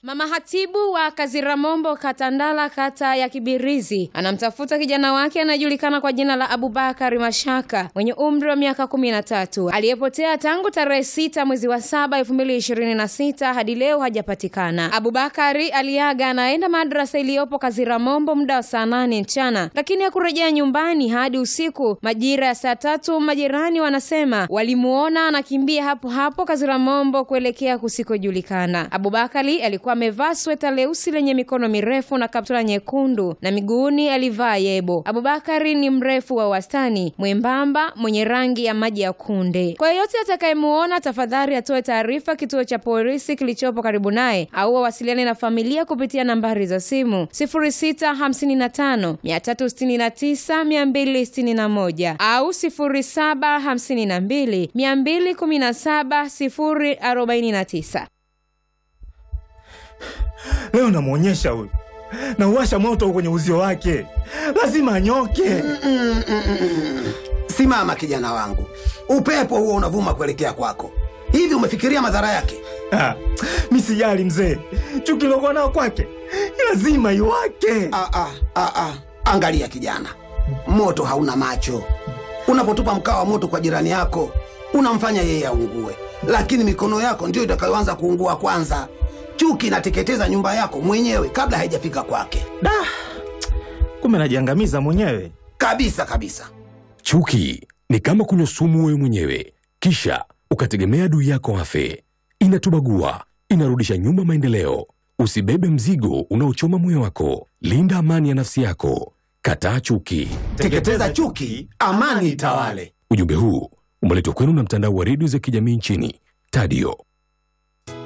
Mama hatibu wa Kaziramombo Katandala, kata ya Kibirizi, anamtafuta kijana wake anayejulikana kwa jina la Abubakari Mashaka mwenye umri wa miaka kumi na tatu aliyepotea tangu tarehe sita mwezi wa saba elfu mbili ishirini na sita hadi leo hajapatikana. Abubakari aliaga anaenda madrasa iliyopo Kaziramombo muda wa saa nane mchana, lakini hakurejea nyumbani hadi usiku majira ya saa tatu. Majirani wanasema walimuona anakimbia hapo hapo Kaziramombo kuelekea kusikojulikana. Abubakari alikuwa amevaa sweta leusi lenye mikono mirefu na kaptula nyekundu na miguuni alivaa yebo. Abubakari ni mrefu wa wastani, mwembamba, mwenye rangi ya maji ya kunde. Kwa yeyote atakayemuona, tafadhali atoe taarifa kituo cha polisi kilichopo karibu naye au wawasiliane na familia kupitia nambari za simu 0655 369 261 au 0752 217 049. Leo namwonyesha huyu, nauwasha moto kwenye uzio wake, lazima anyoke. Simama kijana wangu, upepo huo unavuma kuelekea kwako. Hivi umefikiria madhara yake? Ah, mi sijali mzee, chuki lokuwa nao kwake lazima iwake. Ah, ah, ah, ah. Angalia kijana, moto hauna macho. Unapotupa mkaa wa moto kwa jirani yako, unamfanya yeye aungue, lakini mikono yako ndiyo itakayoanza kuungua kwanza. Chuki inateketeza nyumba yako mwenyewe kabla haijafika kwake, Da, kumbe najiangamiza mwenyewe. kabisa kabisa. Chuki ni kama kunywa sumu wewe mwenyewe, kisha ukategemea adui yako afe. Inatubagua, inarudisha nyuma maendeleo. Usibebe mzigo unaochoma moyo wako. Linda amani ya nafsi yako. Kataa chuki. Teketeza chuki, amani itawale. Ujumbe huu umeletwa kwenu na mtandao wa redio za kijamii nchini Tadio.